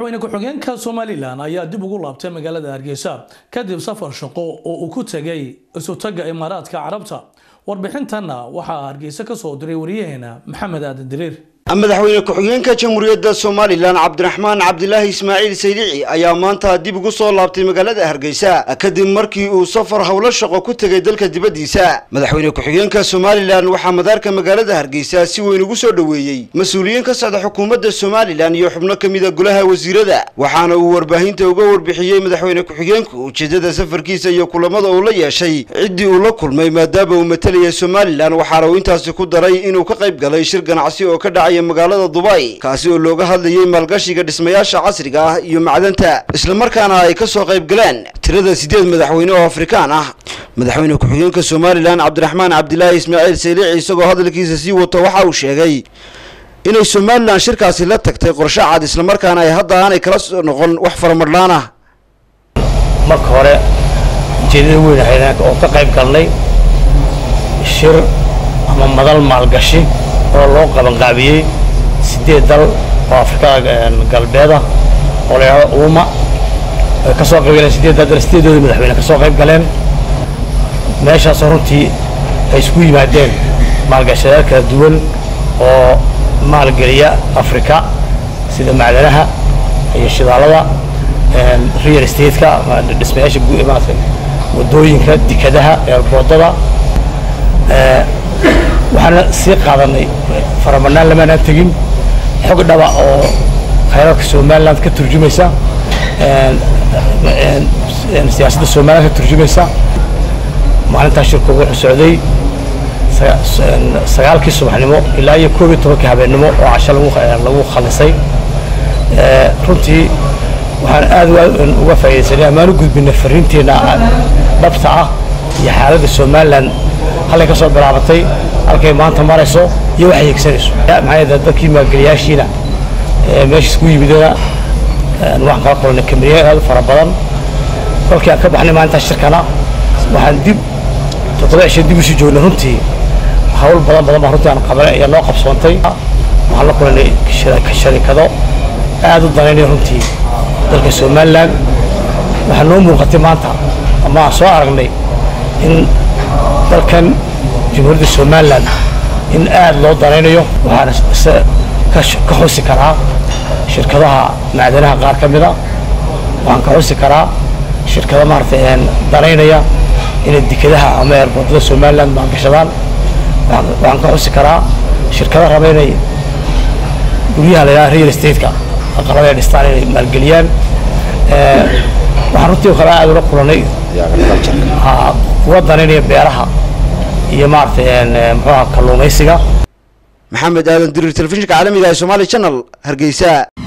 madaxweyne ku-xigeenka somalilan ayaa dib ugu laabtay magaalada hargeysa kadib safar shaqo oo uu ku tegay isutaga imaaraadka carabta warbixintanna waxaa hargeysa ka soo diray wariyaheena maxamed aadan diriir madaxweyne ku-xigeenka jamhuuriyadda somalilan cabdiraxmaan cabdilaahi ismaaciil saydici ayaa maanta dib ugu soo laabtay magaalada hargeysa kadib markii uu safar howlo shaqo ku tegay dalka dibaddiisa madaxweyne ku-xigeenka somalilan waxaa madaarka magaalada hargeysa si weyn ugu soo dhoweeyey mas-uuliyiin ka socda xukuumadda somalilan iyo xubno ka mida golaha wasiirada waxaana uu warbaahinta uga warbixiyey madaxweyne ku-xigeenku ujeedada safarkiisa iyo kulamada uu la yeeshay ciddii uu la kulmay maadaama uu matalaya somalilan waxaana uu intaasi ku daray inuu ka qayb galay shir ganacsi oo ka dhacay magaalada dubay kaasi oo looga hadlayay maalgashiga dhismayaasha casriga ah iyo macdanta islamarkaana ay ka soo qayb galeen tirada sideed madaxweyne oo afrikaan ah madaxweyne ku-xigeenka somalilan cabdiraxmaan cabdilaahi ismaaciil saylici isagoo hadalkiisa sii wato waxa uu sheegay inay somalilan shirkaasi la tagtay qorshe cad islamarkaana ay hadda aanay kala soo noqon wax faramadhaan ah marka hore ujeedada weyn ahayd oo ka qayb galnay shir ama madal maalgashi oo loo qabanqaabiyey sideed dal oo afrikada galbeeda oo la yidhahdo uuma ay ka soo qayb galeen sideedda dal sideedooda madaxweyne ka soo qayb galeen meeshaasoo runtii ay isku yimaadeen maalgashadayaal kala duwan oo maalgeliya afrika sida macdanaha iyo shidaalada real estate-ka dhismayaasha maarata wadooyinka dekadaha eerboodada waxaana sii qaadanay faramadnaan lamaanaan tegin xog dhaba oo khayraadka somaliland ka turjumaysa siyaasadda somaliland ka turjumaysa maalintaa shirku wuxuu socday sagaalkii subaxnimo ilaa iyo koob iyo tobankii habeennimo oo casho lagu khalisay runtii waxaan aad uga faa'iidaysanay amaan u gudbinay fariinteenna dhabta ah iyo xaaladda somaliland halkay ka soo bilaabatay halkay maanta marayso iyo waxay higsanayso maxaa yeele dadkii maalgeliyaashiina meesha isku yimidana waxaan kala kulnay kameriya aad u fara badan kolkii aan ka baxnay maalintaa shirkana waxaan dib toddoba cisho dib usii joognay runtii hawl badan badan baa runtii aan qabanay ayaa noo qabsoontay waxaan la kulanay sharikado aad u danaynaya runtii dalka somaliland waxaa noo muuqatay maanta ama aan soo aragnay in dalkan jamhuuriyadda somalilan in aad loo danaynayo waxaana ka xusi karaa shirkadaha macdanaha qaar ka mida waxaan ka xusi karaa shirkada maaragtay danaynaya inay dekadaha ama eerboodada somaliland maalgashadaan waxaan ka xusi karaa shirkada raba inay guryaha la yidhaha real estate-ka aqalada ay dhistaan inay maalgeliyaan waxaan runtii kale aad ula kulanay kuwa danaynaya beeraha iyo maaragtay muxuuha kalluumaysiga maxamed aadan diriir telefishinka caalamiga ee somaali channel hargeysa